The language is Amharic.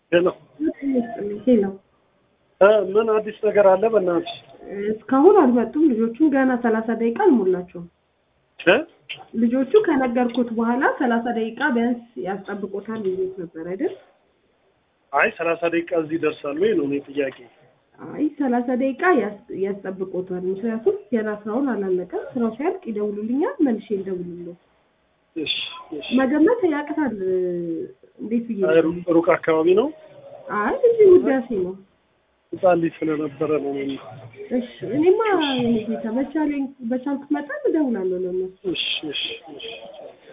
ሄሎ ሄሎ እ ምን አዲስ ነገር አለ? በእናትሽ እስካሁን አልመጡም። ልጆቹም ገና ሰላሳ ደቂቃ አልሞላቸውም። እ ልጆቹ ከነገርኩት በኋላ ሰላሳ ደቂቃ ቢያንስ ያስጠብቆታል ብዬሽ ነበር አይደል? አይ ሰላሳ ደቂቃ እዚህ ይደርሳሉ ወይ ነው እኔ ጥያቄ። አይ ሰላሳ ደቂቃ ያስ- ያስጠብቆታል። ምክንያቱም ገና ስራውን አላለቀም። ስራው ሲያልቅ ይደውሉልኛል፣ መልሼ ልደውልልዎ። እሺ እሺ። መገመት ያቅታል። እንዴት ብዬ አይ ሩ- ሩቅ አካባቢ ነው። አይ እዚህ ውዳሴ ነው። ህፃን ልጅ ስለነበረ ነው እኔ። እሺ እኔማ የኔ ጌታ በቻለኝ በቻልኩት መጠን እደውላለሁ ለእነሱ። እሺ እሺ እሺ